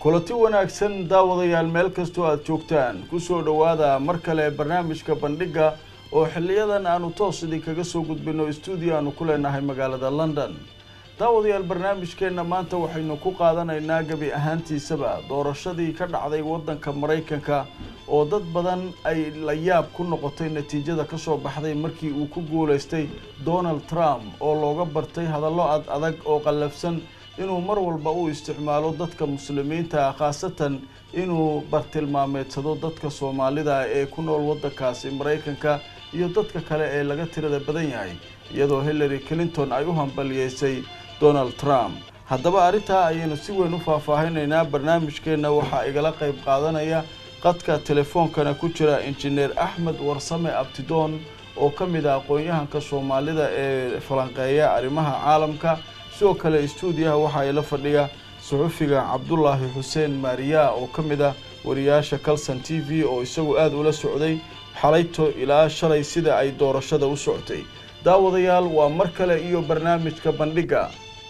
kulanti wanaagsan daawadayaal meel kastoo aada joogtaan kusoo dhowaada mar kale barnaamijka bandhigga oo xiliyadan aanu toos idinkaga soo gudbino stuudio aanu ku leenahay magaalada london daawadayaal barnaamijkeenna maanta waxaynu ku qaadanaynaa gebi ahaantiisaba doorashadii ka dhacday waddanka maraykanka oo dad badan ay la yaab ku noqotay natiijada kasoo baxday markii uu ku guulaystay donald trump oo looga bartay hadallo ad adag oo qallafsan inuu mar walba u isticmaalo dadka muslimiinta ah khaasatan inuu bartilmaameedsado dadka soomaalida ee ku nool waddankaasi maraykanka iyo dadka kale ee laga tirada badan yahay iyadoo hillary clinton ay u hambaliyeysay donald trump haddaba arrintaa ayaynu si weyn u faahfaahinaynaa barnaamijkeenna waxaa igala qayb qaadanaya qadka telefoonkana ku jira injineer axmed warsame abtidoon oo ka mid ah aqoon-yahanka soomaalida ee falanqeeya arrimaha caalamka sidoo kale stuudiyaha waxaa ila fadhiya suxufiga cabdulaahi xuseen maariya oo ka mid ah wariyaasha calson t v oo isagu aada ula socday xalayto ilaa shalay sida ay doorashada u socotay daawadayaal waa mar kale iyo barnaamijka bandhigga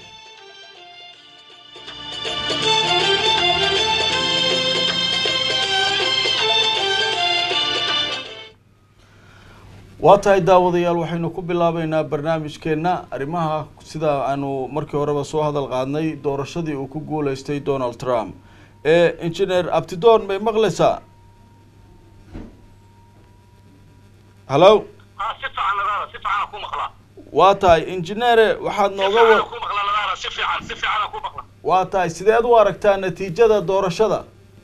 waa tahay daawadayaal waxaynu ku bilaabeynaa barnaamijkeenna arrimaha sida aanu markii horeba soo hadal qaadnay doorashadii uu ku guuleystay donald trump ee engineer abtidoon may maqlaysaa hallo waa tahay injineere waxaad nooga waa tahay sideed u aragtaa natiijada doorashada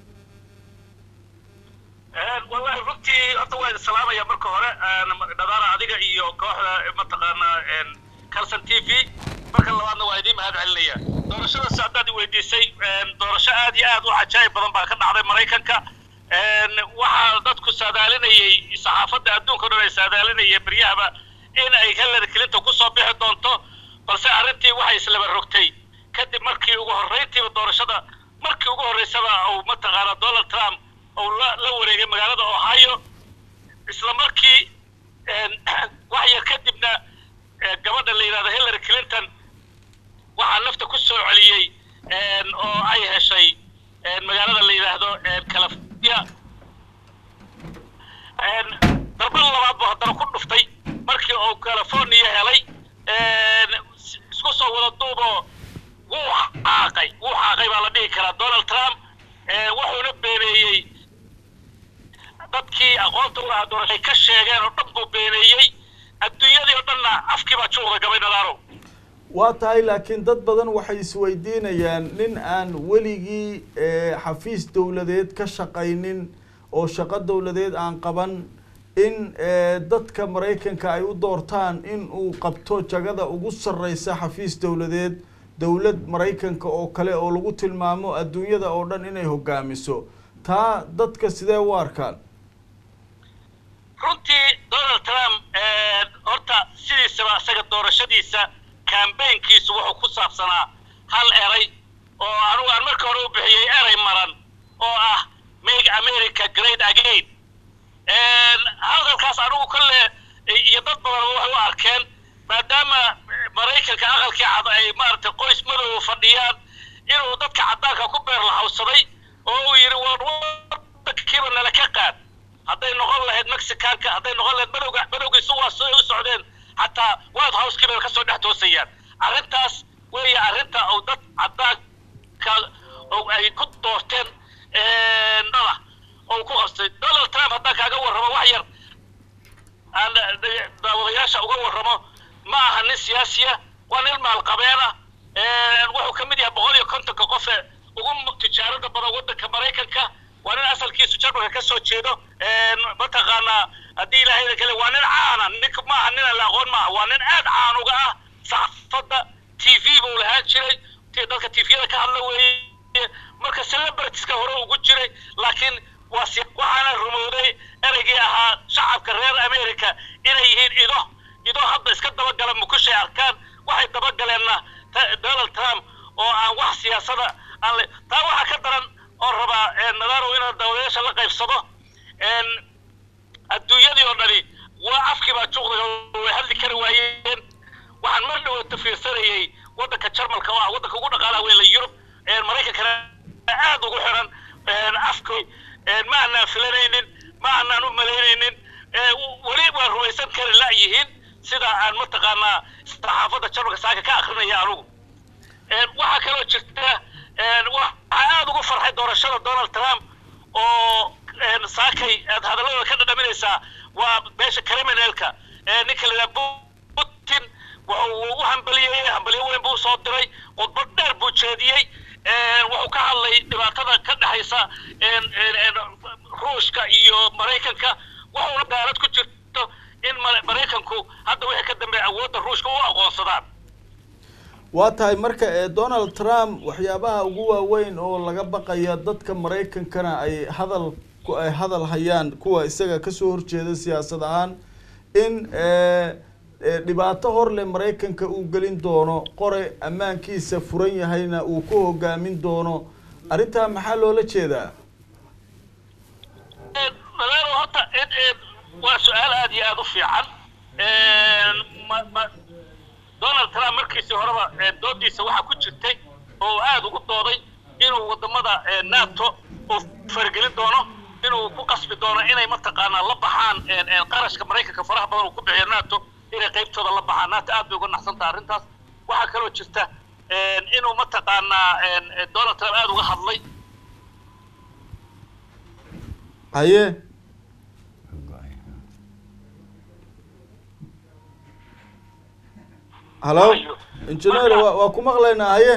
wallahi runtii horta waa idin salaamaya marka hore dhadaara adiga iyo kooxda mataqaanaa calson t v marka labaadna waa idiin mahad celinaya doorashadaas haddaad i weydiisay doorasho aad iyo aad u cajaayib badan baa ka dhacday maraykanka waxaa dadku saadaalinayay saxaafadda adduunka o dhan ay saadaalinayeen beryahaba in ay hillary clinton kusoo bixi doonto balse arrintii waxay islaba rogtay kadib markii ugu horrayntiiba doorashada markii ugu horraysaba uu mataqaanaa donald trump ou la la wareegay magaalada ohio isla markii wax yar kadibna gabadha la yidhahdo hillary clinton waxaa nafta ku soo celiyey oo ay heshay magaalada la yidhaahdo california darbal labaad buu haddana ku dhuftay markii uu california helay isku soo wada duuboo wuu xaaqay wuu xaaqay baa la dhihi karaa donald trump wuxuuna beeneeyey dadkii aqoonta u lahaa doorashay ka sheegeen oo dhan buu beeneeyey adduunyadii oo dhanna afkii baa juuqda gabay nadaaro waa tahay laakiin dad badan waxay isweydiinayaan nin aan weligii xafiis dowladeed ka shaqaynin oo shaqo dowladeed aan qaban in dadka maraykanka ay u doortaan in uu qabto jagada ugu sarreysa xafiis dowladeed dowlad maraykanka oo kale oo lagu tilmaamo adduunyada oo dhan inay hogaamiso taa dadka sidee u arkaan runtii donald trump horta sidiisaba isaga doorashadiisa cambaynkiisu wuxuu ku saabsanaa hal eray oo anugu aan marka hore u bixiyey eray maran oo ah make america great again hadalkaas anugu kolle iyo dad badan waxay u arkeen maadaama maraykanka aqalkii cad ay maaragtay qoys madow fadhiyaan inuu dadka caddaanka ku beer lahawsaday oo uu yidhi wadankiiba nala ka qaad hadday noqon lahayd mexicanka hadday noqon lahayd madowga madowgiisu waa soo u socdeen xataa white house-kiiba ka soo dhex toosayaan arrintaas weeye arrinta uu dad caddaanka ay ku doorteen dhala oo ku qabstay donald trump haddaan kaaga warramo wax yar aan daawadayaasha uga warramo ma aha nin siyaasiya waa nin maalqabeena wuxuu ka mid yahay boqol iyo kontonka qofe ugu tijaarada badan waddanka maraykanka waa nin asalkiisu jarmalka ka soo jeedo mataqaanaa haddii ilaahayda kale waa nin caana nink maaha nin aan la aqoon maaha waa nin aad caan uga ah saxaafadda t v buu lahaan jiray dadka t v-yada ka hadla weeye marka celebritiska hore ugu jiray laakiin waa waxaana rumowday ereygii ahaa shacabka reer america inay yihiin ido ido hadda iska dabagala mukushay arkaan waxay dabagaleenna donald trump oo aan wax siyaasada aan le taa waxaa ka daran oo rabaa nadarow inaan dawlayaasha la qaybsado adduunyadii oo dhani waa afkii baa juuqdaga way hadli kari waayeen waxaan mar dhawata fiirsanayay waddanka jarmalka oo ah waddanka ugu dhaqaalaha weyn la yurub maraykankana aad ugu xiran afkay ma aanaan filanaynin ma aanaan u malaynaynin weli waa rumaysan kari la'yihiin sida aan mataqaanaa saxaafadda jarmalka saaka ka akrinaya anugu waxaa kaloo jirta waxaa aad ugu farxay doorashada donald trump oo saakay aad hadalladooda ka dhadhaminaysaa waa meesha criminalka ninka la yidhaha putin wuxuu u hambaliyey hambaliyo weyn buu soo diray khudbad dheer buu jeediyey wuxuu ka hadlay dhibaatada ka dhexaysa ruushka iyo maraykanka wuxuuna daalad ku jirto in maraykanku hadda wixii ka dambeeya awoodda ruushka u aqoonsadaan waa tahay marka donald trump waxyaabaha ugu waaweyn oo laga baqaya dadka maraykankana ay hadal ay hadal hayaan kuwa isaga kasoo horjeeda siyaasad ahaan in dhibaato horle maraykanka uu gelin doono qore ammaankiisa furan yahayna uu ku hogaamin doono arrintaa maxaa loola jeedaa madaano horta waa su-aal aada iyo aada u fiican donald trump markiisii horeba doodiisa waxaa ku jirtay oo aada ugu dooday inuu wadamada nato uu faragelin doono inuu ku qasbi doono inay mataqaanaa la baxaan qarashka maraykanka faraha badan uu ku bixiyo nato inay qaybtooda la baxaan nato aad bay uga naxsantaha arrintaas waxaa kaloo jirta inuu mataqaanaa donald trump aada uga hadlay haye hallo engineer wa waa ku maqlaynaa haye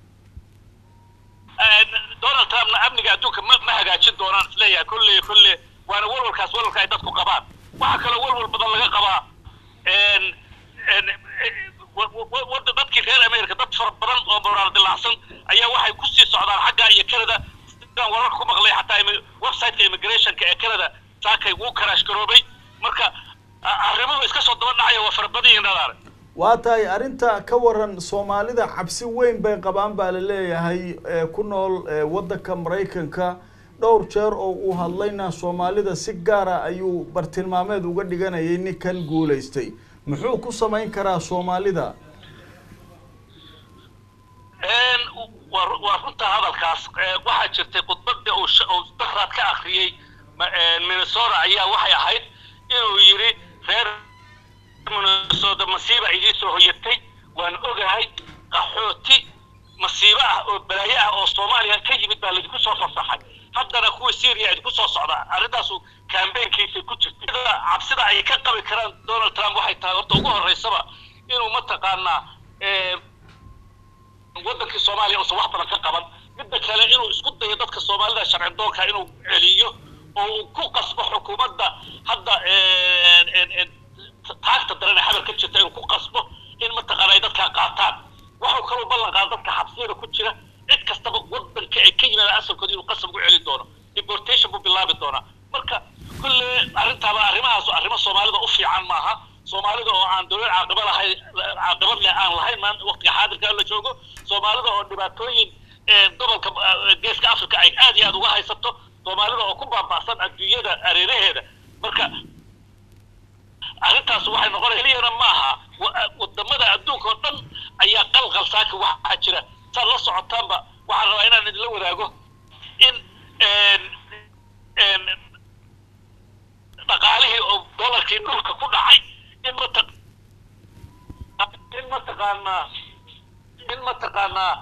donald trumpna amniga adduunka ma ma hagaajin doonaan isleeyahay kolle kolle waana walwalkaas walwalka ay dadku qabaan waxaa kaloo walwal badan laga qabaa wadda dadkii reer america dad fara badan oo moraal dilaacsan ayaa waxay kusii socdaan xagga iyo canada sidaan wararka ku maqlay xataa websiteka immigrationka ee canada saakay wuu karaash garoobay marka arrimuhu iska soo daba dhacaya waa fara badan yihiin dhadaare waa tahay arrinta ka waran soomaalida cabsi weyn bay qabaan baa la leeyahay ku nool waddanka maraykanka dhowr jeer oo uu hadlayna soomaalida si gaara ayuu bartilmaameed uga dhiganayay ninkan guulaystay muxuu ku samayn karaa soomaalida waa runta hadalkaas waxaa jirtay khudbada uu daraad ka akriyey minnesota ayaa waxay ahayd inuu yidhi reer minnesota masiiba idiin soo hoyatay waan ogahay qaxooti masiibo ah oo balaayo ah oo soomaaliya ka yimid baa laidinku soo fasaxay haddana kuwa syria idinku soo socdaa arrintaasu kambeynkiisa ku jirtay cabsida ay ka qabi karaan donald trump waxay tahay horta ugu horreysaba inuu mataqaanaa waddankii soomaaliya uusan wax badan ka qaban midda kale inuu isku dayo dadka soomaalida sharci doonka inuu celiyo oo uu ku qasbo xukuumadda hadda taagta darane xabal ka jirta inuu ku qasbo in mataqaana ay dadkaa qaataan waxuu kaloo ballan qaada dadka xabsiyada ku jira cid kastaba waddanka ay ka yimaadaan asalkooda inuu qasab ugu celin doono deportation buu bilaabi doonaa marka kulle arrintaaba arrimahaas arrimo soomaalida u fiican maaha soomaalida oo aan dowlad caaqiba lahayn caaqibad leh aan lahayn maan waqtiga xaadirka la joogo soomaalida oo dhibaatooyin gobolka geeska africa ay aad iyo aad uga haysato soomaalida oo ku baaba'san adduunyada areeraheeda marka arrintaas waxay noqonaysa keliyana maaha wadamada adduunka oo dhan ayaa qalqal saaka waxaa jira saad la socotaanba waxaan rabaa inaan idinla wadaago in dhaqaalihii oo dolarkii dhulka ku dhacay in mata in mataqaanaa in mataqaanaa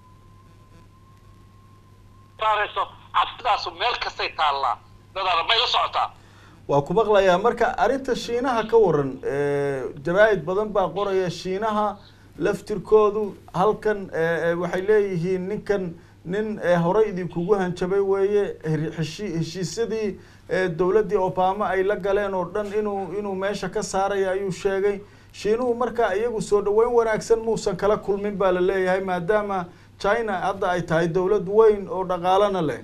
saarayso cabsidaasu meel kastay taallaa dadaana may la socotaa waa ku maqlayaa marka arrinta shiinaha ka waran jaraa-id badan baa qoraya shiinaha laftirkoodu halkan waxay leeyihiin ninkan nin horey idinkugu hanjabay weeye heshi heshiisyadii dowladdii obama ay la galeen oo dhan inuu inuu meesha ka saaraya ayuu sheegay shiinuhu marka iyagu soo dhaweyn wanaagsan muusan kala kulmin baa la leeyahay maadaama china hadda ay tahay dowlad weyn oo dhaqaalana leh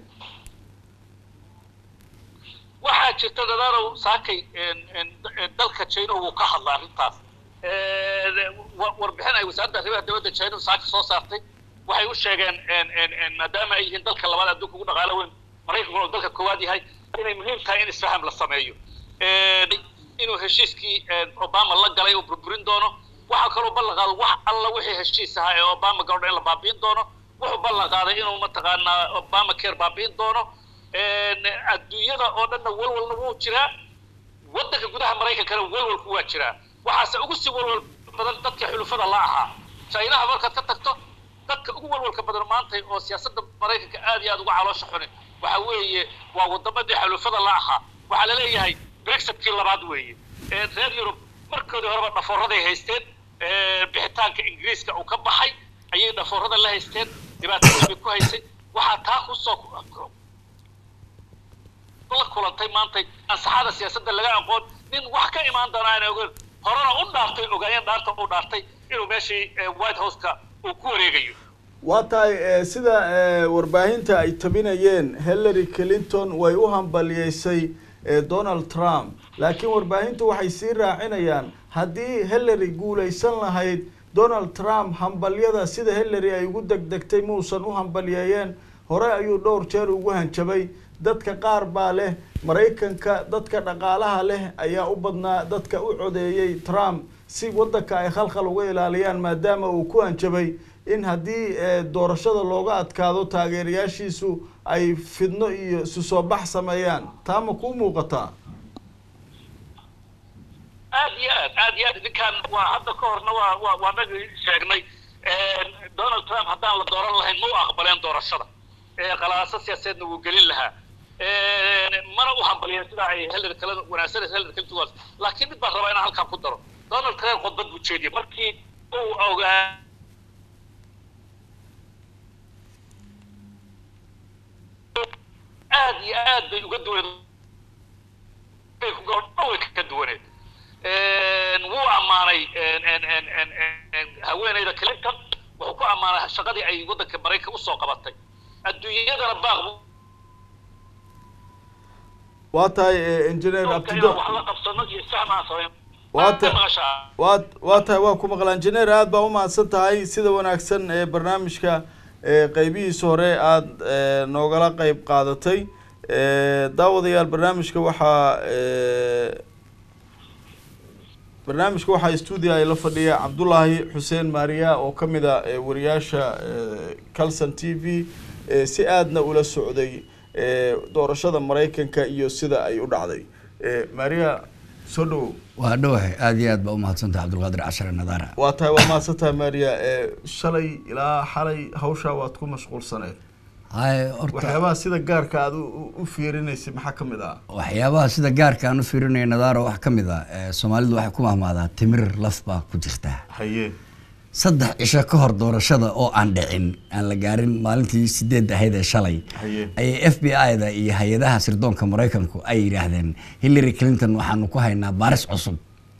waxaa jirta dadaanow saakay dalka china wuu ka hadla arrintaas warbixin ay wasaaradda arrimaha dowladda china saaka soo saartay waxay u sheegeen maadaama ay yihiin dalka labaad adduunka ugu dhaqaalo weyn maraykankuna uu dalka koowaad yahay inay muhiim tahay in isfaham la sameeyo inuu heshiiskii obama la galay uu burburin doono waxaa kaloo ballan qaado wax alla wixii heshiis ahaa ee obama gabadha in la baabiin doono wuxuu ballan qaaday inuu mataqaanaa obama care baabi'in doono adduunyada oo dhanna walwalna wuu jiraa waddanka gudaha maraykankana walwalku waa jiraa waxaase ugu sii walwal badan dadka xulufada la ahaa chinaha markaad ka tagto dadka ugu walwalka badan maanta oo siyaasadda maraykanka aad iyo aad uga caloosha xuni waxa weeye waa wadamadii xulufada la ahaa waxaa la leeyahay brexitkii labaad weeye reer yurub markoodii horeba dhafoorraday haysteen bixitaanka ingiriiska uu ka baxay ayay dhafoorrada la haysteen dhibaatadii bay ku haysay waxaa taa kusoo la kulantay maantay ansaxada siyaasadda laga aqoon nin wax ka imaan doona aan ogeyn horena u dhaartay ogaayeen dhaarta u dhaartay inuu meeshii white houseka uu ku wareegayo waa tahay sida warbaahinta ay tabinayeen hillary clinton way u hambaliyeysay donald trump laakiin warbaahintu waxay sii raacinayaan haddii hillary guulaysan lahayd donald trump hambalyada sida hillary ay ugu degdegtay muusan u hambaliyeeyeen hore ayuu dhowr jeer ugu hanjabay dadka qaar baa leh maraykanka dadka dhaqaalaha leh ayaa u badnaa dadka u codeeyey trump si waddanka ay khalkhal uga ilaaliyaan maadaama uu ku hanjabay in haddii doorashada looga adkaado taageerayaashiisu ay fidno iyo isu soo bax sameeyaan taa ma kuu muuqataa aad iyo aad aad iyo aad ninkaan waa hadda ka horna waa waa waa nagi sheegnay donald trump haddaan la dooran lahayn ma u aqbaleen doorashada qalaaso siyaasadeedna wuu gelin lahaa mana u hambaliyeen sida ay hillary kale wanaagsan hillary clinton was laakiin mid baan rabaa inaan halkaan ku daro donald trump khudbad buu jeediyey markii uu ogaa aad iyo aad bay uga duwaneed way ka duwaneed wuu ammaanay haweeneyda clinton wuxuu ku ammaanay shaqadii ay waddanka maraykanka usoo qabatay adduunyadana baaq waa tahay engineer abtido wax la qabsano iyo sahm aan samayn waa ta waa waa tahay waa ku maqlaa engineer aad baa umahadsan tahay sida wanaagsan ee barnaamijka qeybihiisa hore aada noogala qeyb qaadatay daawadayaal barnaamijka waxaa barnaamijka waxaa stuudio ay la fadhiya cabdullaahi xuseen maariya oo ka mid a wariyaasha calson t v si aadna ula socday doorashada maraykanka iyo sida ay u dhacday maria soo dhawow waa dhawahay aada iyo aad baa umahadsantaha cabdulqaadir cashar nadaara waa tahay waa mahadsantahay maria shalay ilaa xalay hawshaa waad ku mashquulsaneed hay horta waxyaabaha sida gaarka aad u fiirinaysay maxaa kamid ah waxyaabaha sida gaarka aan u fiirinaya nadaara wax ka mid ah soomaalidu waxay ku mahmaadaa timir laf baa ku jirta haye saddex cisho ka hor doorashada oo aan dhicin aan la gaarin maalintii sideed ahayd ee shalay Haye. ayay f b i da iyo hay-adaha sirdoonka maraykanku ay yidhaahdeen hillary clinton waxaanu ku haynaa baaris cusub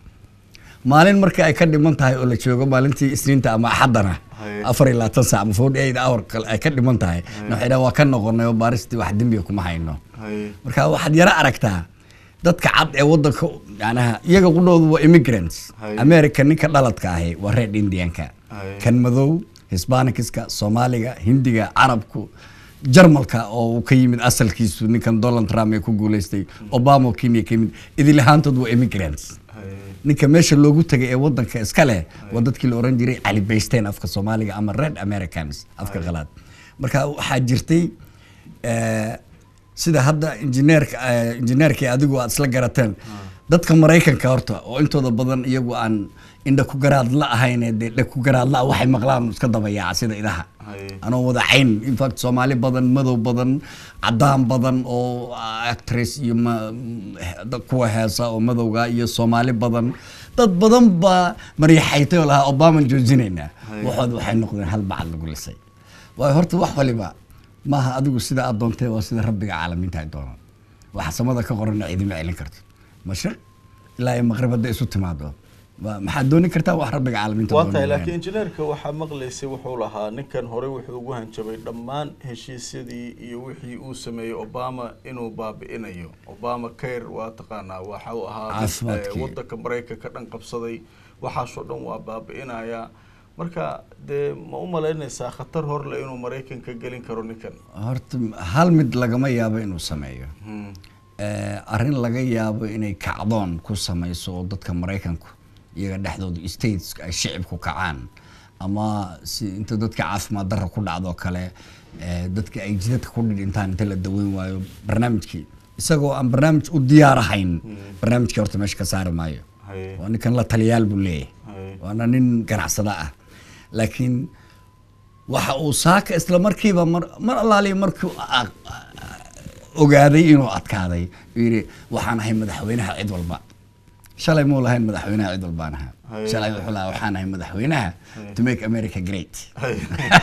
maalin marka ay ka dhiman tahay oo la joogo maalintii isniinta ama axaddana Haye. afar iyo labaatan saac ama forty eight hour kale ay ka dhiman tahay na waxay dhahan waa ka noqonay oo baaristii wax dembiga kuma hayno haye marka waxaad yaro aragtaa dadka cad ee wadanka yanaha iyaga qudhoodu waa immigrants Haye. america ninka dhaladka ahi waa red indianka Haye. kan madow hisbaanikiska soomaaliga hindiga carabku jarmalka oo uu ka yimid asalkiisu ninkan donald trump ee ku guuleystay obama oo kenya ka yimid idil ahaantood waa immigrants haye ninka meesha loogu tagay ee wadanka iska leh waa dadkii la oran jiray cali baysteen afka soomaaliga ama red americans afka qalaad marka waxaa jirtay eh, sida hadda injineerka eh, injineerkii adigu aad isla garateen dadka maraykanka horta oo intooda badan iyagu aan indha ku garaad la ahayn ee dee dheg ku garaad la waxay maqlaan iska dabayaaca sida idaha Haye. anoo wada cayn infact soomaali badan madow badan cadaan badan oo actress iyo ma- dad kuwa heesa oo madowga iyo soomaali badan dad badan baa maryaxaytay oo lahaa obaman joojinaynaa Haye. waxooda waxay noqdeen hal bacad lagu lisay waayo horta wax waliba maaha adigu sida aad doontee waa sida rabbiga caalamiinta ay doonaan waxa samada ka qorana ciidima celin karto mashriq ilaa iyo maqrib hadday isu timaado waa- maxaad dooni kartaa wax rabbiga caalamiinta waa tahay doonaya. laakiin injineerka waxaa maqlaysay wuxuu lahaa ninkan horey wuxuu ugu hanjabay dhammaan heshiisyadii iyo wixii uu sameeyey obama inuu baabi'inayo obama care waa taqaanaa waxa uu ahaa mid, Caafimaadkii. eh, wadanka maraykanka dhan qabsaday waxaasoo dhan waa baabi'inaya marka dee ma u malaynaysaa khatar horle inuu maraykanka gelin karo ninkan horta hal mid lagama yaabo inuu sameeyo Hmm. Eh, arrin laga yaabo inay kacdoon ku samayso oo dadka maraykanku iyaga dhexdooda states ay shicibku kacaan ama si inta dadka caafimaad darra ku dhacdo kale eh, dadka ay jidadka ku dhidhintaan inta la daweyn waayo barnaamijkii isagoo aan barnaamij u diyaar ahayn barnaamijkii horta meesha ka saari maayo Haye. waa ninkan la taliyaal buu leeyahay Haye. waana nin ganacsada ah laakiin waxa uu saaka isla markiiba mar mar allaaliya markuu a- a- ogaaday inuu adkaaday uu yidhi waxaan ahay madaxweynaha cid walba shalay muu lahayn madaxweynaha cid walbaan ahaa Haye. shalay wuxuu lahaa waxaan ahay madaxweynaha to make america great Haye.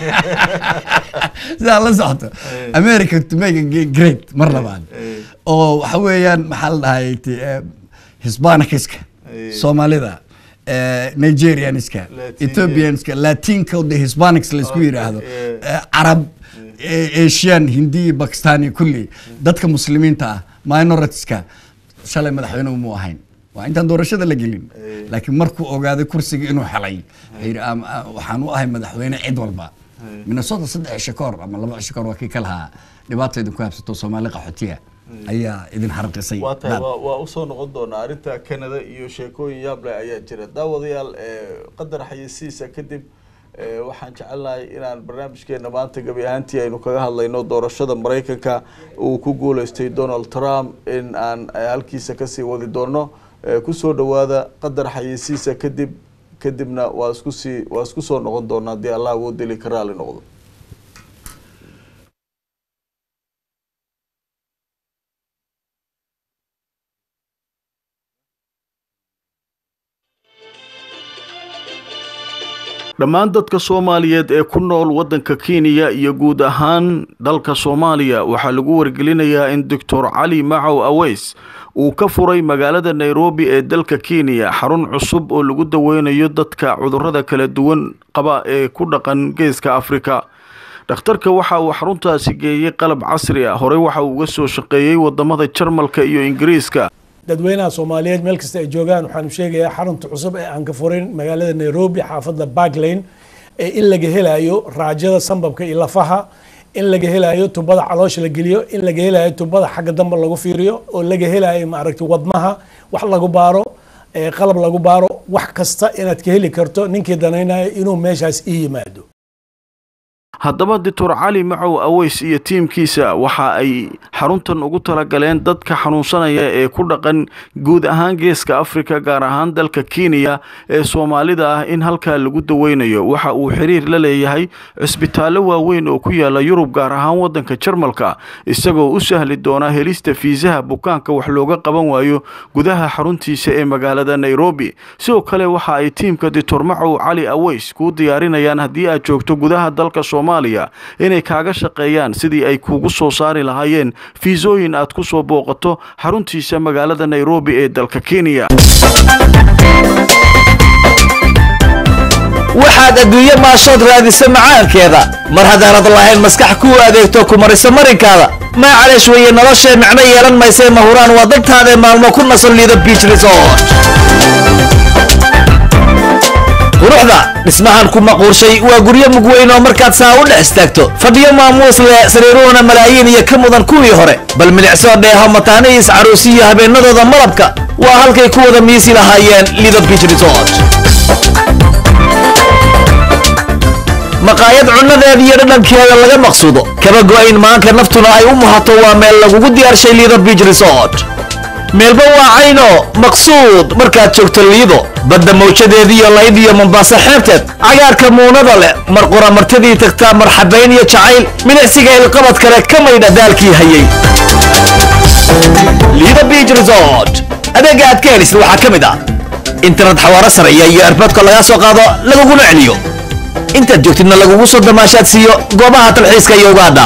sidaa la socoto Haye. america to make a great mar labaad Haye. oo waxa weeyaan maxaa la dhahay ti- eh, hispanikiska Haye. soomaalida eh, nigerianiska Latin, ethiopianska latinka de hispanics laisku Okay, yidhaahdo yeah. eh, carab eh, asian hindi bakistani kulli dadka muslimiinta ah minoritieska shalay madaxweyne mu ahayn waa intaan doorashada la gelin Eh. laakiin markuu ogaaday kursiga inuu helay wuxuu yidhi "Am- ah, waxaan u ahay madaxweyne cid walba Eh. minnesota saddex cisho ka hor ama laba cisho ka hor waa kii ka lahaa dhibaata idinku habsato soomaali qaxootiya ayaa idin harqisay waa tahay Dad. waa waa usoo noqon doonaa arrinta canada iyo sheekooyin yaab leh ayaa jira daawadayaal ee, qadar xayeysiisa kadib ee, waxaan jecelnahay inaan barnaamijkeena maanta gabi ahaantii aynu kaga hadlayno doorashada maraykanka uu ku guuleystay donald trump in aan eh, halkiisa kasii wadi doono Ee, kusoo dhawaada qadar xayeysiisa kadib kadibna waa isku sii waa isku soo noqon doonaa haddii allah uu dili ka raali noqdo dhammaan dadka soomaaliyeed ee ku nool waddanka kenya iyo guud ahaan dalka soomaaliya waxaa lagu wargelinayaa in doctor cali macow aweys uu ka furay magaalada nairobi ee dalka kenya xarun cusub oo lagu daweynayo dadka cudurrada kala duwan qaba ee ku dhaqan geeska afrika dhakhtarka waxa uu xaruntaasi geeyey qalab casri ah horey waxa uu uga soo shaqeeyey wadamada jarmalka iyo ingiriiska dadweynaha soomaaliyeed meel kasta ay joogaan waxaanu sheegayaa xarunta cusub ee aan ka furin magaalada nairobi xaafadda barklane ee in laga helayo raajada sambabka iyo lafaha in laga helayo tubada caloosha la geliyo in laga helayo tubada xagga dambe lagu fiiriyo oo laga helayo maaragtay wadnaha wax lagu baaro ee qalab lagu baaro wax kasta inaad ka heli karto ninkii danaynayo inuu meeshaas ii yimaado haddaba doctor cali macow aweys iyo tiimkiisa waxa ay xaruntan ugu talagaleen dadka xanuunsanaya ee ku dhaqan guud ahaan geeska afrika gaar ahaan dalka kenya ee soomaalida ah in halkaa lagu daweynayo waxa uu xiriir la leeyahay cisbitaallo waaweyn oo ku yaala yurub gaar ahaan wadanka jarmalka isagoo u sahli doona helista fiisaha bukaanka wax looga qaban waayo gudaha xaruntiisa ee magaalada nairobi sidoo kale waxa ay tiimka doctor macow cali aweys kuu diyaarinayaan haddii aad joogto gudaha dalka soomaaliya inay kaaga shaqeeyaan sidii ay kuugu soo saari lahaayeen fiisooyin aad ku soo booqato xaruntiisa magaalada nairobi ee dalka kenya waxaad adduunye maashood raadisa macaankeeda mar haddaanad lahayn maskax kuu adeegto ku marisa marinkaada maacaleesh weeye noloshee micno yeelan maysee mahuraan waa dantaadae maalmo ku nasan liido beach resort quruxda dhismahan ku maquurshay waa guryo mugweyn oo markaad saa u dhex istaagto fadhiyo maamuus leh sariiruhuna malaayiin iyo ka mudan kuwii hore bal milicsoo dheeho mataanihiis caruusiyo habeenadooda malabka waa halkay ku wada miisi lahaayeen lido beach resort maqaayad cunnadeeda iyo dhadhankeeda laga maqsuudo kaba go'ayn maanka naftuna ay u muhato waa meel lagugu diyaarshay liido beach resort meelba waa cayno maqsuud markaad joogto liido badda mawjadeediiyo layd iyo mombaaso xeebteed cagaarka muunada leh mar qura martidii tagtaa marxabayn iyo jacayl milicsiga ilqabad kale ka maydha daalkii hayay liido beach resort adeega aad ka helisid waxaa ka mid ah internet xawaaro sareeya iyo erboodka lagaa soo qaado laguguna celiyo intaad joogtidna lagugu soo damaashaad siiyo goobaha talxiiska iyo ugaadha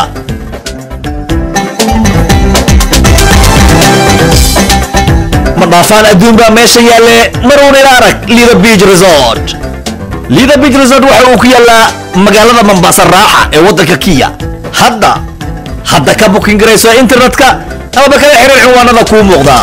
ma dhaafaan adduun baa meesha yaalle maruun ila arag lido beach resort lido beach resort waxa uu ku yaallaa magaalada mombasa raaxa ee waddanka kiya hadda hadda ka bukin garayso internetka amaba kala xiriir cinwaanada kuu muuqda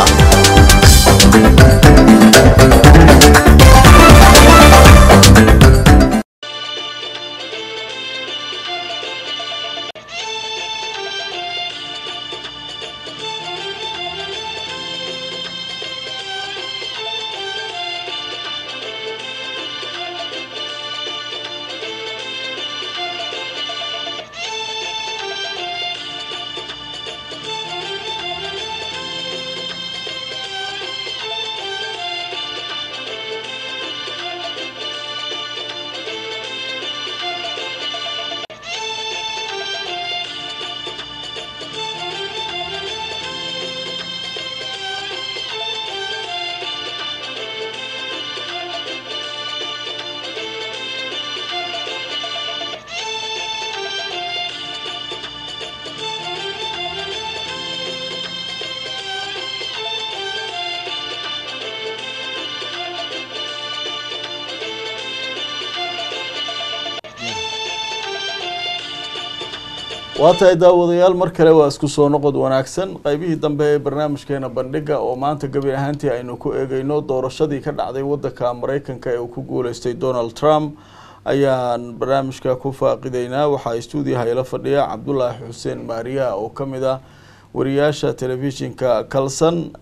waa tahay daawadayaal mar kale waa isku soo noqod wanaagsan qaybihii dambe ee barnaamijkeena bandhiga oo maanta gabi ahaantii aynu ku eegeyno doorashadii ka dhacday wadanka mareykanka ee uu ku guuleystay donald trump ayaan barnaamijka ku faaqideynaa waxaa stuudiyaha ila fadhiya cabdulaahi xuseen maariya oo kamid ah wariyaasha telefishinka kalson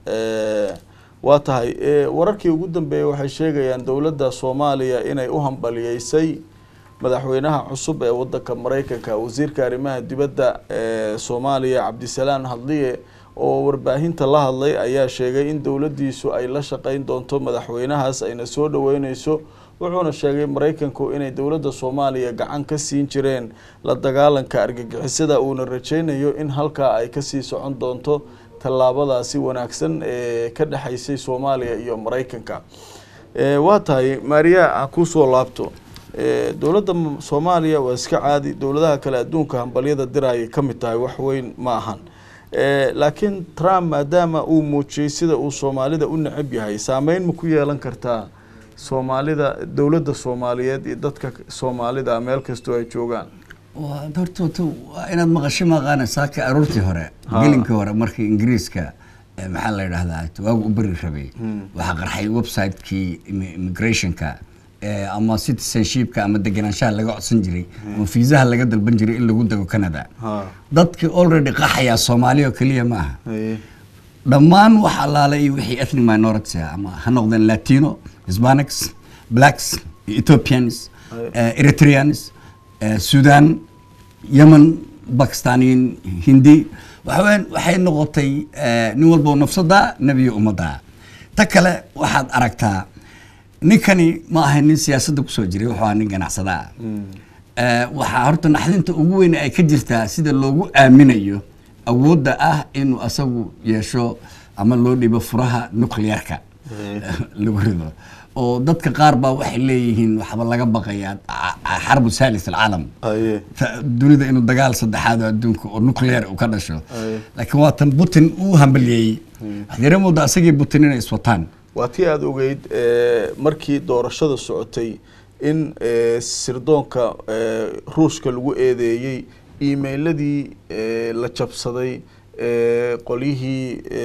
waa tahay wararkii ugu dambeeyey waxay sheegayaan dowladda soomaaliya inay u hambaliyeysay madaxweynaha cusub ee wadanka mareykanka wasiirka arrimaha dibadda ee soomaaliya cabdisalaan hadliye oo warbaahinta la hadlay ayaa sheegay in dowladdiisu ay la shaqeyn doonto madaxweynahaas ayna soo dhaweyneyso wuxuuna sheegay mareykanku inay dowladda soomaaliya gacan ka siin jireen la dagaalanka argagixisada uuna rajeynayo in halkaa ay kasii socon doonto tallaabadaasi wanaagsan ee ka dhexeysay soomaaliya iyo mareykanka waa tahay maariya ha kusoo laabto dowladda soomaaliya waa iska caadi dowladaha kale adduunka hambalyada diraayay ka mid tahay wax weyn ma ahan laakiin trump maadaama uu muujiyey sida uu soomaalida u necab yahay saameyn ma ku yeelan kartaa soomaalida dowladda soomaaliyeed iyo dadka soomaalida meel kastoo ay joogaan horta horta waa inaad maqasho maqaana saaka aroortii hore gelinkii hore markii ingiriiska maxaa la yidhahdaa waagu u beri rabay waxaa qarxay website-kii immigrationka ama citizenshipka ama degenaanshaha laga codsan jiray ama fiisaha laga dalban jiray in lagu dego canada dadkii already qaxayaa soomaaliya oo keliya ma aha dhammaan wax allaale iyo wixii ethnic minorities ah ama ha noqdeen latino hispanics blacks ethiopians eritreans sudan yemen bakistaniin hindi waxaweyaan waxay noqotay nin walbo nafsada nebiyo ummadda ta kale waxaad aragtaa ninkani ma ahay nin siyaasadda kusoo jiray wuxuu ahaa nin ganacsada ah waxaa horta naxdinta ugu weyn ay ka jirtaa sida loogu aaminayo awoodda ah inuu asagu yeesho ama loo dhibo furaha nuclearka lagu rido oo dadka qaar baa waxay leeyihiin waxba laga baqayaa xarbu salis alcaalam dunida inuu dagaal saddexaad oo adduunka oo nuclear uu ka dhasho laakiin waatan putin uu hambaliyeeyey waxaad yara moodaa asagii putin inay iswataan waa tii aada ogeyd markii doorashada socotay in sirdoonka ruushka lagu eedeeyey emailadii la jabsaday qolyihii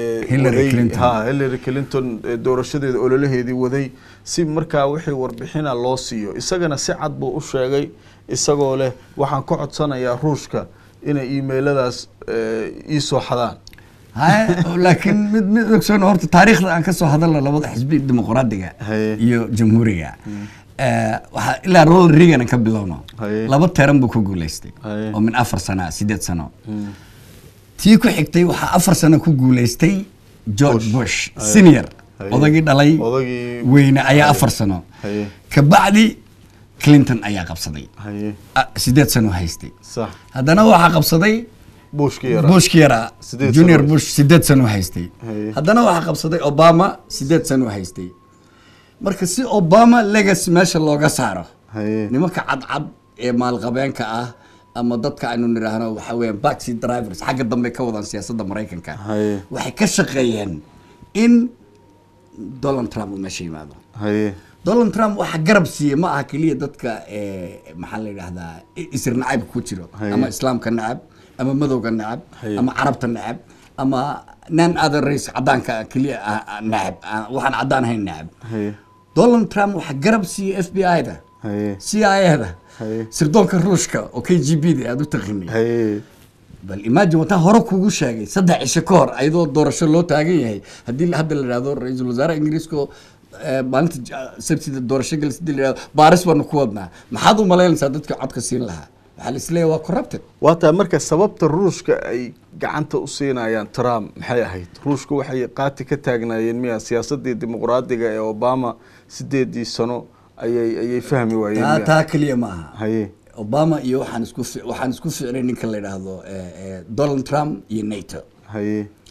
ha hillary clinton doorashadeeda ololaheedii waday si markaa wixii warbixina loo siiyo isagana si cad buu u sheegay isagoo leh waxaan ka codsanayaa ruushka inay emailadaas iisoo xadaan laakiin mid mid ogsoon horta taariikhda aan kasoo hadalno labada xisbi dimuqraadiga iyo jamhuuriga waxaa ilaa ronald reagan ka bilowno laba teran buu ku guuleystay oo min afar sana sideed sano tii ku xigtay waxaa afar sano ku guuleystay george bush senior odagii dhalay weyne ayaa afar sano kabacdi clinton ayaa qabsaday sideed sano haystay haddana waxaa qabsaday bushki yaraa junior bush sideed sano haystay haddana waxaa qabsaday obama sideed sano haystay marka si obama legacy meesha looga saaro nimanka cadcad ee maalqabeenka ah ama dadka aynu nidhaahno waxa weeyaan baxi drivers xagga dambe ka wadaan siyaasadda maraykanka waxay ka shaqeeyeen in donald trump uu meesha yimaado donald trump waxaa garab siiyey ma aha keliya dadka maxaa la yidhahdaa isir nacayb ku jiro ama islaamka nacab ama madowga nacab ama carabta nacab ama nan other race cadaanka keliya nacab waxaan cadaan ahayn nacab donald trump waxaa garab siiyey f b i da c i da sirdoonka ruushka oo k g b da aada u taqinay bal imagine wataa hore kugu sheegay saddex cisho ka hor ayadoo doorasho loo taagan yahay haddii hadda la yidhahdo ra-iisul wasaare ingiriiska maalinta sabtida doorasho galis hadii la yidhahdo baaris baanu ku wadnaa maxaad u malaynaysaa dadka codka siin lahaa waxaa la isleeyahay waa corrupted waa taa marka sababta ruushka ay gacanta u siinayaan trump maxay ahayd ruushka waxay qaati ka taagnaayeen miya siyaasadii dimuqraadiga ee obama sideedii sano ayay ayay fahmi waayeen taa keliya ma aha haye obama iyo waxaan isku waxaan isku ficnay ninka la yidhaahdo donald trump iyo nato haye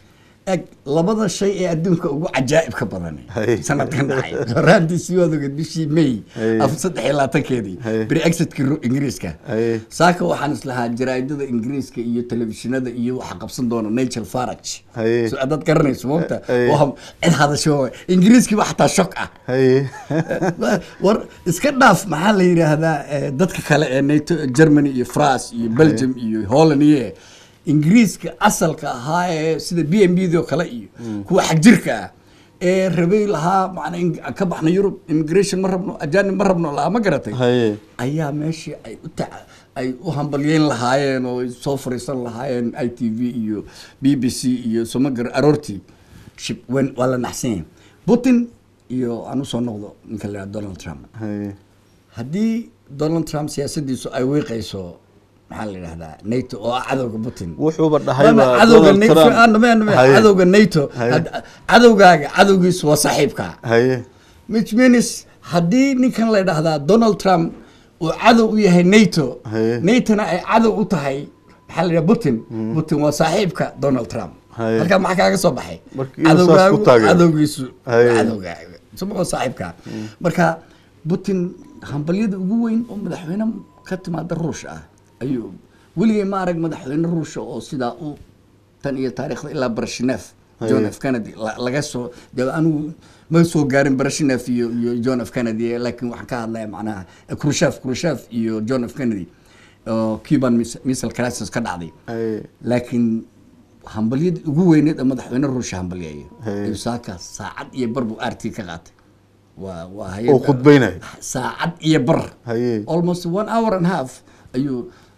eg labada shay ee adduunka ugu cajaa'ibka badan Hay. sanadkan dhacay horaantiisii waad ogeed bishii may Hay. af saddex iyo labaatankeedii Hay. brexitkii ru- ingiriiska Hay. saaka waxaan islahaa jaraa'idada ingiriiska iyo telefishinada iyo waxa qabsan doona nigel farage Hay. so adaad garanayso moogta Hay. waa cid hadasho waay. ingiriiskiiba xataa shok ah haye war iska dhaaf maxaa la yidhaahdaa eh, dadka kale ee nato germany iyo france iyo belgium iyo holland iyo ingiriiska asalka ahaa ee sida b m b do kale iyo kuwa xagjirka ah ee rabay lahaa macnaa in- ka baxna yurub immigration ma rabno ajanib ma rabno lahaa ma garatay haye ayaa meeshii ay u taca ay u hambalyeyn lahaayeen oo ay soo fariisan lahaayeen i t v iyo b b c iyo somagar aroortii shib wen waa la naxsan yahay putin iyo aan usoo noqdo ninka la yidhaha donald trump haye haddii donald trump siyaasadiisu ay wiiqayso maxaa la yidhahdaa nato oo ah cadowga putin wuxuuba dhahay Waana baa cadowga Donald NATO- Trump. ah, name- name- Haye. cadowga nato Haye. had- cadowgaaga cadowgiisu waa saaxiibkaa haye which means haddii ninkan la yidhaahdaa donald trump uu cadow u yahay nato Haye. natona ay cadow u tahay maxaa la yidhaha putin putin waa saaxiibka donald trump Haye. halkaa maxaa kaaga soo baxay Marka inuu saas ku taageero. cadowgiisu Haye. cadowgaaga isagoo saaxiibka marka putin hambalyada ugu weyn oo madaxweyne ka timaada ruush ah ayuu weligay ma arag madaxweyne ruusha oo sidaa u tan iyo taariikhda ilaa brashnef john Haye. f kennedy la- laga soo de anigu ma soo gaarin brashnef iyo iyo john f kennedy laakiin waxaan ka hadlaya macnaha khrushchev khrushchev iyo john f kennedy oo cuban mis- missile crisis ka dhacday haye laakiin hambalyada ugu weyneed ee madaxweyne ruusha hambalyeeyo Hey. ayuu saaka saacad iyo bar buu rt ka qaatay waa waa oo hay-adda- khudbaynayo saacad iyo bar haye almost one hour and half ayuu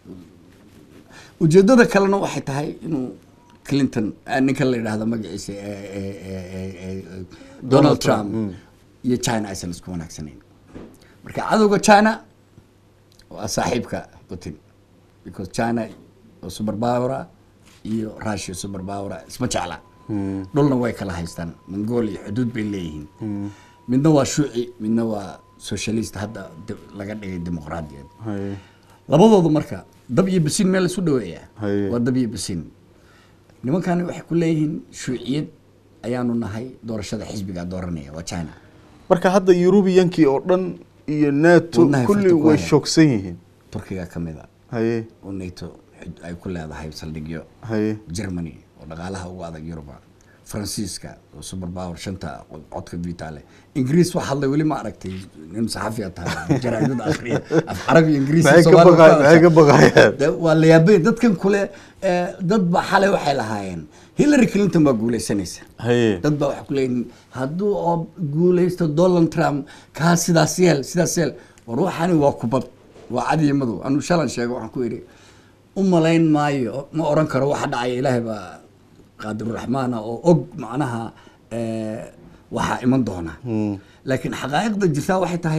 ujeedada kalena waxay tahay inuu clinton ah, ninka la yidhaahdo magaciisa eh, eh, eh, eh, eh, donald trump iyo china aysan isku wanaagsanayn marka cadowga china waa saaxiibka putin because china oo super power iyo russia super power isma jecla dhulna way kala haystaan mongolia xuduud bay leeyihiin midna waa shuuci midna waa socialist hadda de- laga dhigay dimuqraadiyad haye labadoodu marka dab iyo basiin meel isu dhaweeya Haye. waa dab iyo basiin nimankani waxay ku leeyihiin shuuciyad ayaanu nahay doorashada xisbiga dooranaya waa china marka hadda yurubiyankii oo dhan iyo nato Wadnahay kulli farta ku way hayaan. shoogsan yihiin turkiga ka mid a haye oo nato xud- ay ku leedahay saldhigyo haye germany oo dhaqaalaha ugu adag yuruba faransiiska oo super power shanta codka vita leh ingiriis wax hadlay weli ma aragtay nin saxafiya tahay jaraa'idada akhriya af carabi ingiriis maxay ka Soomaali baqay ku maxay ka hadasha. baqayaan De- waa la yaabay dadkan kule eh, dad ba xalay waxay lahaayeen hillary clinton baa guuleysanaysa haye dad baa waxay ku leeyihin hadduu oo guuleysto donald trump kaa sidaas yeel sidaas yeel war waxani waa kubad waa cadiyo madow anuu shalan sheego waxaan ku idhi u malayn maayo ma oran karo waxa dhacaya ilaahay baa qaadiruraxmaana oo og macnaha eh, waxaa iman doona laakiin xaqaa'iqda jirtaa waxay tahay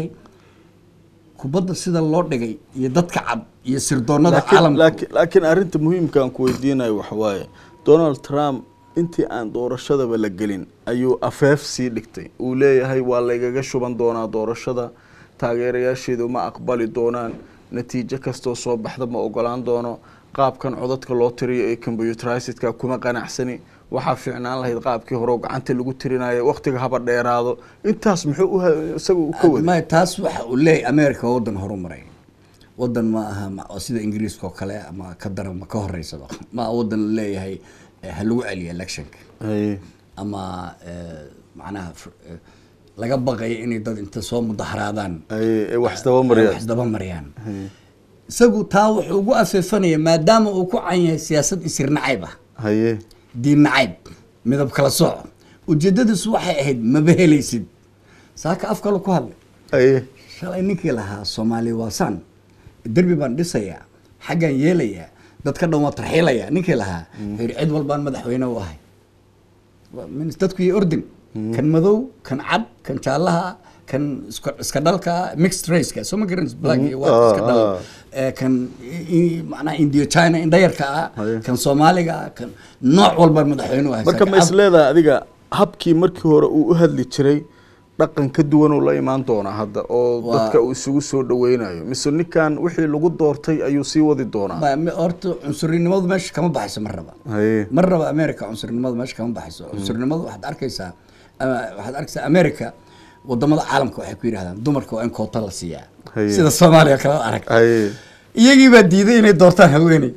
kubadda sida loo dhigay iyo dadka cad iyo sirdoonada laakiin caalamka laakiin laakiin arrinta muhiimka aan ku weydiinayo waxa waaye donald trump intii aan doorashadaba la gelin ayuu afeef sii dhigtay uu leeyahay waa laygaga shuban doonaa doorashada taageerayaasheedu ma aqbali doonaan natiijo kastoo soo baxda ma ogolaan doono qaabkan codadka loo tiriyo ee computerizedka kuma qanacsani waxaa fiicnaan lahayd qaabkii hore oo gacanta lagu tirinayo waqtiga haba dheeraado intaas muxuu u ha- isaga u ka waday ma taas waxa uu leeyahay america waa wadan horumaray wadan ma aha ma- oo sida ingiriiska oo kale ama ka daran ma ka horeysaba ma aha wadan la leeyahay eh, ha lagu celiyo electionka haye ama eh, macnaha fr- eh, laga baqayo inay dad inta soo mudaharaadaan haye ee wax isdaba mariyaan wax isdaba mariyaan isagu taa wuxuu ugu afeefanaya maadaama uu ku can yahay siyaasad isir nacayb ah haye diin nacayb midab kala sooc ujeedadiisu waxay ahayd maba helaysid saaka af kale ku hadlay haye shalay ninkii lahaa soomaali waa san derbi baan dhisayaa xaggaan yeelayaa dadka dhan waa tarxiilayaa ninkii lahaa wuxuu yidhi cid walbaan madaxweyne u ahay Waa min- dadku iyo ordin kan madow kan cad kan jaallaha kan iska iska dhalka mixed raceka soo ma garan black iyo white iska dhal ah. Eh, kan i- i- macnaha indio china indhayarka ah Haye. kan soomaaliga ah kan nooc walbaan madaxweyne u ahay marka Saaka ma af- is leedahay adiga habkii markii hore uu u hadli jiray dhaqan ka duwan uu la imaan doonaa hadda oo Waa- dadka uu isugu soo dhaweynayo mise ninkan wixii lagu doortay ayuu sii wadi doonaa Ma- ma- horta cunsurinimadu meesha kama baxayso mar raba haye mar raba america cunsurinimadu meesha kama baxayso cunsurinimadu waxaad arkaysaa ama waxaad arkaysaa america wadamada caalamka waxay ku yidhahdaan dumarka waa in koota la siiyaa Haye. sida soomaaliya kala arag haye iyagii baa diiday inay doortaan haweeney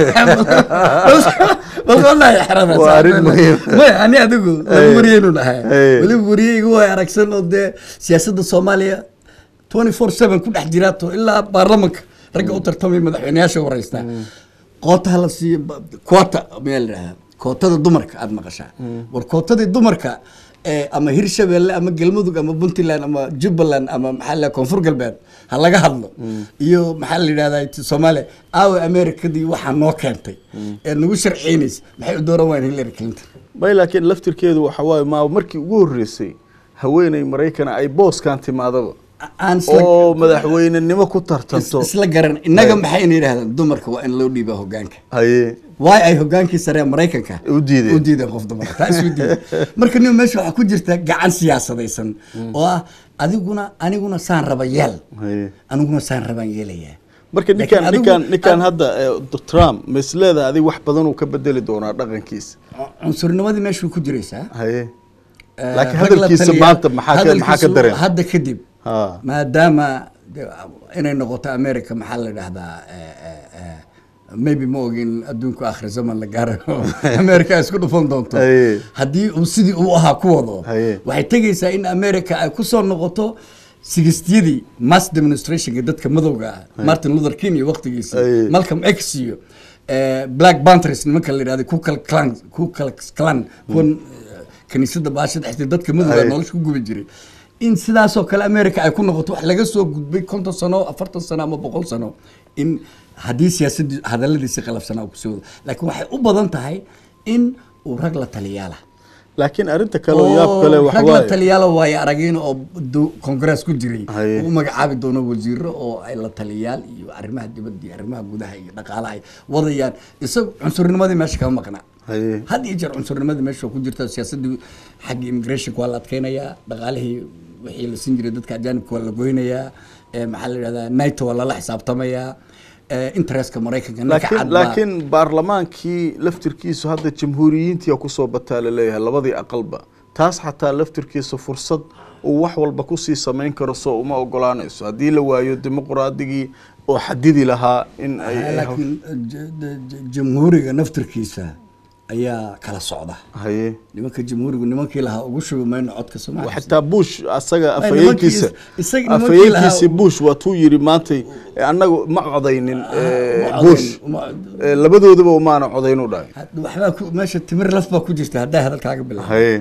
bal wallahi xerada Waa arrin muhiim. maya ani adigu Hey. wariyeynu dhahay Hey. weliba wariyeygu waa aragsan oo dee siyaasadda soomaaliya twenty four seven ku dhex jiraato ilaa baarlamanka ragga u tartamay madaxweyneyaasha wareysta kootaha la siiyo ba- koota mayaa la dhahaa kootada dumarka aada maqashaa war kootadii dumarka ee ama hirshabelle ama galmudug ama puntland ama jubbaland ama maxaa la koonfur galbeed ha laga hadlo iyo maxaa la yidhahdaa t- soomaaliya aawe amerikadii waxaa noo keentay ee nagu sharciynaysa maxay u dooran waayeen hillary clinton may laakiin laftirkeedu waxa waaye maa markii ugu horreysay haweeney maraykana ay booskan timaadaba A- aan isla- oo madaxweynenimo ku is- tartanto isla garan innaga Hey. maxayna yidhahdaan dumarka waa in loo dhiibaa hogaanka haye waay ay hogaankii sare ee maraykanka U diideen. u diideen qof dumar taa isu diideen marka nin meesha waxaa ku jirta gacan siyaasadaysan oo ah adiguna aniguna saan raba yeel haye aniguna saan rabaan yeelayaa marka Laakiin ninkan adigu- ninkan ninkan ad- hadda eh, trump ma isleedahay adig wax badan uu ka bedeli doonaa dhaqankiisa cunsurnimadii meesha way ku jiraysaa haye Eh, laakiin rag la hadalkiisa taliya- maanta maxaa ka- maxaa ka hadalkiisu dareen? hadda kadib ha maadaama de- inay noqoto america maxaa la dhahdaa eh, eh, eh, maybe ma ogin adduunku akhri zaman la gaaro america ay isku dhufan doonto Haye. haddii uu sidii uu ahaa ku wado Haye. waxay tegaysaa in america ay kusoo noqoto sigistiyadii mass demonstrationka dadka madowga ah martin luther king iyo waqtigiisii Haye. malcolm x iyo eh, black panthers nimanka la yidhahda ku kal clan ku kal clan kuwan eh, kaniisada baasha dhexdeed dadka madowga Haye. nolosha ku gubi jiray in sidaasoo kale america ay ku noqoto wax laga soo gudbay konton sano afartan sano ama boqol sano in haddii siyaasadii hadaladiisi qalafsanaa uu kusoo wado laakiin waxay u badan tahay in uu rag la taliyaala laakiin arrinta kale oo yaab kale oo waxa rag la waaye taliyaala waayo aragiin oo do- congress ku jiray Haye. uu u magacaabi doono wasiiro oo ay la taliyaal iyo arrimaha dibadda iyo arrimaha gudaha iyo dhaqaalaha ay wadayaan isaga cunsurnimadii meesha kama maqna haye had iyo jeer cunsurnimadii meesha waa ku jirta siyaasadii xagga immigrationka waa la adkeynayaa dhaqaalihii wixii la siin jiray dadka ajaanibka waa la goynayaa eh, maxaa la yidhahdaa nato waa lala xisaabtamayaa eh, interestka maraykanka ninka laakiin cad baa- laakiin baarlamaankii laftirkiisu hadda jamhuuriyiintii kusoo bataa laleeyahay labadii aqalba taas xataa laftirkiisa fursad uu wax walba kusii samayn karo soo uma ogolaanayso haddii la waayo dimuqraadigii oo xadidi lahaa in ay Ah, ay- laakiin j- j- j- jamhuuriga naftirkiisa ayaa kala socda haye nimanka jamhuurigu nimankii lahaa ugu shubi mayno codka soomaaliya xitaa bush asaga Ay, afhayeenkiisa nimankii- isaga nimankii afhayeenkiisi lahaa- bush waatuu yidhi maantay eh, annagu ma codaynin eh, ma bush codayn, ma- Eh, labadoodaba umaana codayn u dhahay had- waxbaa ku- meesha timir laf baa ku jirta haddaa hadalkaaga bilaabo haye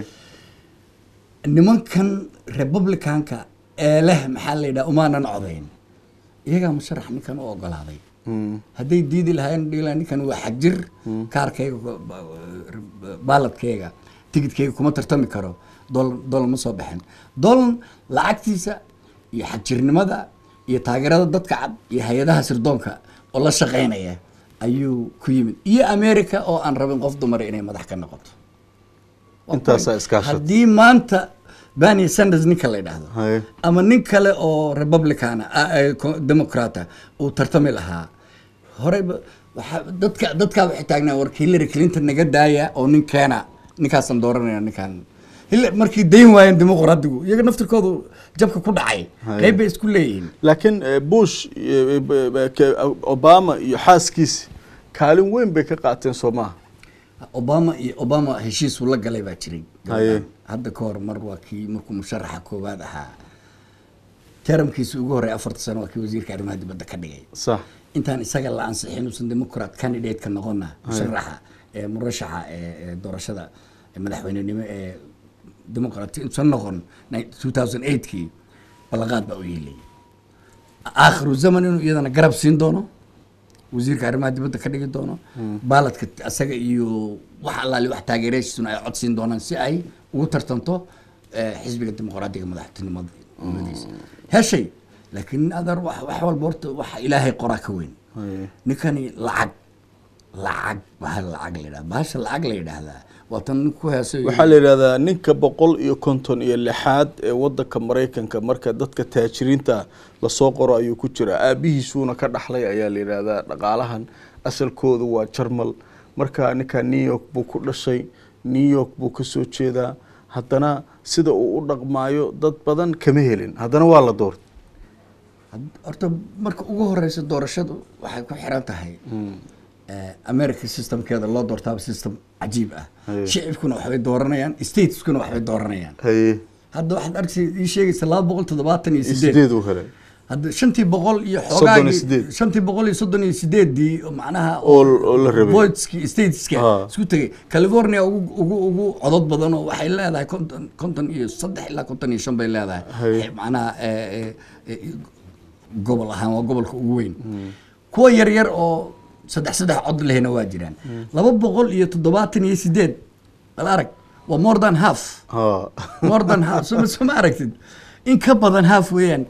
nimankan republicanka ee leh maxaa la yidhaha umaanan codayn iyagaa musharax ninkan u ogolaaday hadday diidi lahaayeen dhihi lahaa ninkan waa xagjir kaarkayga ba- ba- baaladkayga tigidkayga kuma tartami karo dolan dolan ma soo baxin dolan lacagtiisa iyo xagjirnimada iyo taageerada dadka cad iyo hay-adaha sirdoonka oo la shaqaynaya ayuu ku yimid iyo america oo aan rabin qof dumar inay madax ka noqoto Waa Intaasaa point. iskaashatay. haddii maanta bernie sanders ninka la yidhaahdo Haye. ama nin kale oo republican democrata uu tartami lahaa horeyba waxaa dadka dadkaa waxay taagnaa warka hillary clinton naga daaya oo nin keena ninkaasaan dooranayna ninkaan Hillary- markii dayn waayeen dimuqraadigu iyaga naftirkoodu jabka ku dhacay Haye. qayb bay isku leeyihiin laakiin eh, bush eh, b- b- ke- obama iyo xaaskiisi kaalin weyn bay ka qaateen soo maaha obama iyo obama heshiis uu la galay baa jiray Haye. hadda ka hor mar waa kii markuu musharaxa koowaad ahaa teramkiisa ugu horey afarta sano waa kii wasiirka arrimaha dibadda ka dhigay sax intaan isaga la ansixin uusan democrat candidate-ka noqona musharaxa ee murashaxa ee ee doorashada ee madaxweynenimo ee democrat intuusan noqon 2008kii ballanqaad baa u yeelayay aakhiru zaman inuu iyadana garab siin doono wasiirka arrimaha dibadda ka dhigi doono baaladka asaga iyo wax allaali wax taageerayaashiisuna ay cod siin doonaan si ay ugu tartanto eh, xisbiga dimuqraadiga madaxtinimadiisa heshay laakiin adar wax wax walba horta waxa ilaahay qoraa ka weyn Haye. ninkani lacag lacag bahal lacag la yidhahda bahasha lacag la yidhaahdaa waa tan nin ku heesay waxaa la yidhahdaa ninka boqol iyo konton iyo lixaad ee wadanka maraykanka marka dadka taajiriinta lasoo qoro ayuu ku jiraa aabihiisuuna ka dhaxlay ayaa la yidhahdaa dhaqaalahan asalkoodu waa jarmal marka ninka new york buu ku dhashay new york buu kasoo jeedaa haddana sida uu u dhaqmaayo dad badan kama helin haddana waa la doortay Had- horta marka ugu horeysa doorashadu waxay ku xiran tahay eh, america systemkeeda loo doortaaba system cajiib ah Haye. shicibkuna waxbay dooranayaan stateskuna waxbay dooranayaan haye hadda waxaad arkaysa ii sheegaysa laba boqol toddobaatan iyo sideed sideed uu helay hadda shantii boqol iyo Soddon iyo xoogaagii sideed. shantii boqol iyo soddon iyo sideedii oo macnaha Oo- oo la rabay. voteski stateska Ha. isku tegay california ugu ugu ugu codod badan oo waxay leedahay konton konton iyo saddex ilaa konton iyo shan bay leedahay Haye. Eh, macnaha eh, eh, eh, gobol ahaan waa gobolka ugu weyn kuwa yar yar oo saddex saddex cod lehna waa jiraan laba boqol iyo toddobaatan iyo sideed bal arag waa more than half ha more than half soma soma aragtid in ka badan half weeyaan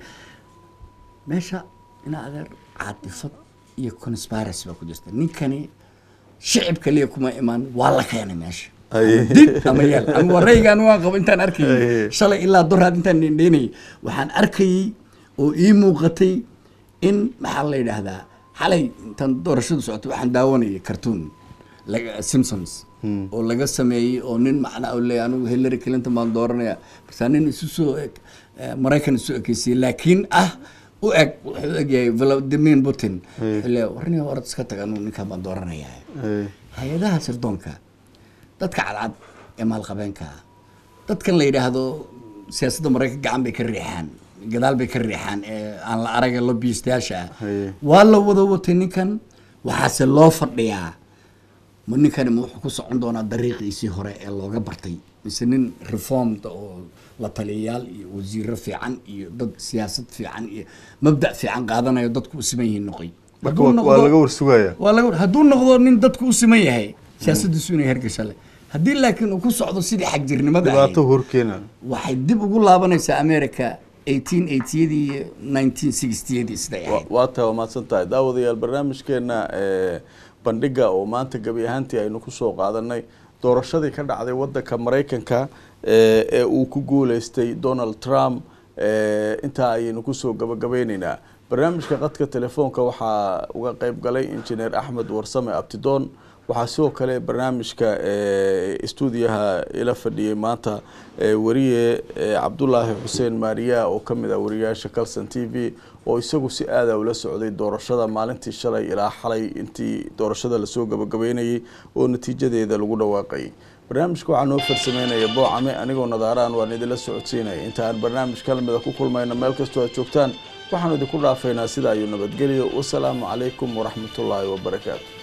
meesha ina adeer caatifad iyo conspiracy baa ku jirta ninkani shicib kaliya kuma imaan waa la keenay meesha Aye. Ama dib ama yeel ama wareygan waan qabo intaan arkayay Aye. shalay ilaa doraad intaan dhendheynayay waxaan arkayay oo ii muuqatay in maxaa la yidhaahdaa xalay intaan doorashadu socotay waxaan daawanayay cartoon laga simpsons oo laga sameeyey oo nin macnaa oo leeyahay anigu hillary clinton baan dooranaya markaa nin isu soo eg eh, maraykan isu ekeysiyey laakiin ah u eg wuxuu u egyahay vladimir putin wuxuu leeyahay warniga orad iska tag anigu ninkaan baan dooranayaa haye hay-adaha sirdoonka dadka cadcad ee maalqabeenka ah dadkan la yidhaahdo siyaasadda maraykan gacan bay ka riixaan gadaal bay ka riixaan ee aan la araga lobbyistayaasha ah Haye. waa la wada watay ninkan waxaase loo fadhiyaa ma ninkani ma wuxuu ku socon doonaa dariiqiisii hore ee looga bartay mise nin reformda oo la taliyayaal iyo wasiiro fiican iyo dad siyaasad fiican iyo mabda' fiican qaadanayo dadku u siman yihiin noqoy marka Hadduu waa- waa noqdo- laga warsugaya waa laga hadduu noqdo nin dadku u siman yahay siyaasadiisu inay hergasha leh haddii laakiin uu ku socdo sidii xagjirnimada ahayd dhibaato horkeena waxay dib ugu laabanaysaa america 1880yadii iyo 1960yadii siday Wa- ahayd waa tahay waa mahadsan tahay daawadayaal barnaamijkeena ee, bandhiga oo maanta gebi ahaantii aynu kusoo qaadanay doorashadii ka dhacday wadanka maraykanka ee ee uu ku guuleystay donald trump ee, intaa ayaynu kusoo gabagabeyneynaa barnaamijka qadka telefoonka waxaa uga qeyb galay injineer axmed warsame abtidoon waxaa sidoo kale barnaamijka ee, stuudiyaha ila fadhiyey maanta ee, wariye ee, cabdulaahi xuseen maariya oo ka mid ah wariyaasha calson t v oo isagu si aada ula socday doorashada maalintii shalay ilaa xalay intii doorashada lasoo gabagabeynayay oo natiijadeeda lagu dhawaaqayay barnaamijka waxaa noo farsameynaya boocame anigoo nadaaraan waan idinla socodsiinaya inta aan barnaamij kalamida ku kulmayno meel kastoo aad joogtaan waxaanu idinku dhaafaynaa sida ayuu nabadgelyo wasalaamu calaykum waraxmatullaahi wabarakaatu